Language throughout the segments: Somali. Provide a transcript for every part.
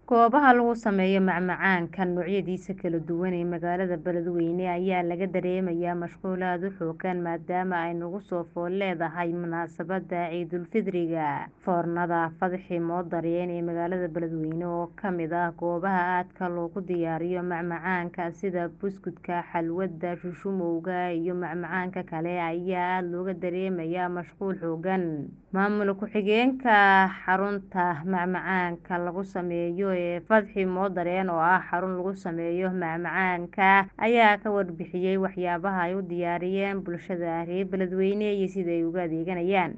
Goobaha lagu sameeyo macmacaanka noocyadiisa kala duwan ee magaalada Beledweyne ayaa laga dareemayaa mashquul aad u xooggan maadaama ay nagu soo fool leedahay munaasabadda Ciidulfitriga. Foornada Fadxi Moodareen ee magaalada Beledweyne oo ka mid ah goobaha aadka loogu diyaariyo macmacaanka sida buskudka, xalwada, shushumowga iyo macmacaanka kale ayaa aad looga dareemayaa mashquul xooggan. Maamul ku-xigeenka xarunta macmacaanka lagu sameeyo ee Fadxi Moodareen oo ah xarun lagu sameeyo macmacaanka ayaa ka warbixiyay waxyaabaha ay u diyaariyeen bulshada reer Beledweyne iyo sida ay ugu adeeganayaan.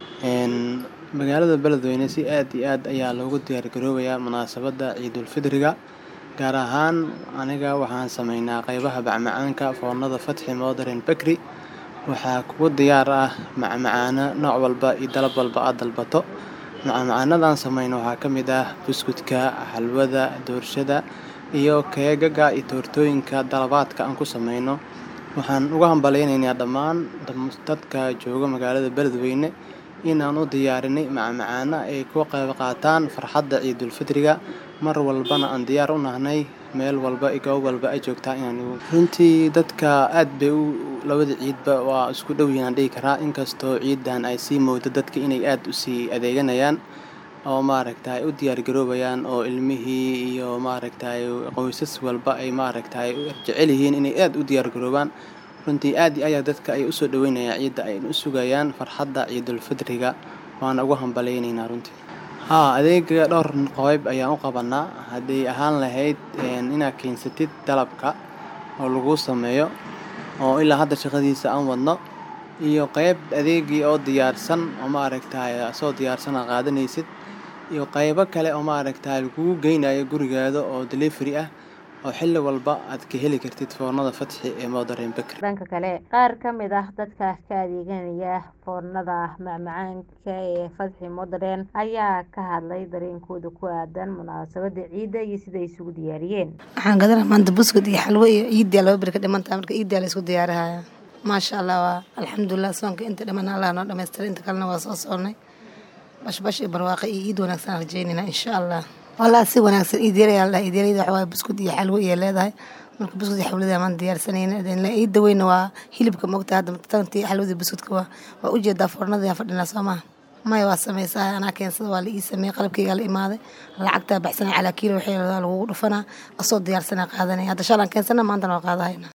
Magaalada Beledweyne si aad iyo aad ayaa loogu diyaar garoobayaa munaasabadda Ciidulfitriga gaar ahaan aniga waxaan sameynaa qeybaha macmacaanka foornada Fadxi Moodareen Bakery waxaa kugu diyaar ah macmacaano nooc walba iyo dalab walba aad dalbato macmacaanada aan sameyno waxaa ka mid ah buskudka, xalwada, doorshada iyo keegaga iyo toortooyinka dalabaadka aan ku sameyno waxaan uga hambaleynayaa dhammaan dadka jooga magaalada Beledweyne in aan u diyaarinay macmacaano ay ka qeyb qaataan farxadda Ciidulfitriga mar walbana aan diyaar u nahay meel walba iyo goob walba ay joogtaan inaan runtii dadka aad bay labada ciidba waa isku dhow yihiin aan dhihi karaa inkastoo ciidan ay sii moodo dadka inay aad u sii adeeganayaan oo maaragtay u diyaar garoobayaan oo ilmihii iyo maaragtay qoysas walba ay maaragtay jecel yihiin inay aad u diyaar garoobaan runtii aad iyo aad dadka ay u soo dhaweynayaan ciida ay u sugayaan farxadda Ciidulfitriga waana ugu hambaleynaynaa runtii haa adeega dhowr qeyb ayaan u qabanaa hadday ahaan lahayd inaad keensatid dalabka oo laguu sameeyo oo ilaa hadda shaqadiisa aan wadno iyo qeyb adeegii oo diyaarsan oo maaragtay asoo diyaarsan aad qaadanaysid iyo qeybo kale oo maaragtay lagugu geynayo gurigaada oo delivery ah oo xilli walba aad ka heli kartid foornada Fadxi ee Moodareen Bakery. Dhanka kale, qaar ka mid ah dadka ka adeeganaya foornada macmacaanka ee Fadxi Moodareen ayaa ka hadlay dareenkooda ku aaddan munaasabadda ciida iyo sida ay isugu diyaariyeen. Waxaan gadanaa maanta buskud iyo xalwo iyo ciidii laba beri ka dhiman tahay marka ciidii la isku diyaarinayaa. Maasha Allah waa alxamdulillah soonka inta dhiman Allah noo dhammaystiray inta kalena waa soo soonnay. Bashbash iyo barwaaqo iyo ciid wanaagsan aan rajaynaynaa insha Allah. Wallaahi si wanaagsan ciid yar ayaa la ciid yarida waxa waaye buskud iyo xalwo iyo leedahay marka buskud iyo xalwada maan diyaarsanayna ciida weyna waa hilibka moogta hadda tantii xalwadii buskudka waa waa u jeedaa foornada ayaan fadhinaa soo maha maya waa sameysaa anaa keensada waa la ii sameeyey qalabkaygaa la imaaday lacagtaa baxsanay calaa kiilo waxay lagugu dhufanaa asoo diyaarsanaa qaadanaya hadda shalaan keensana maantana waa qaadahayna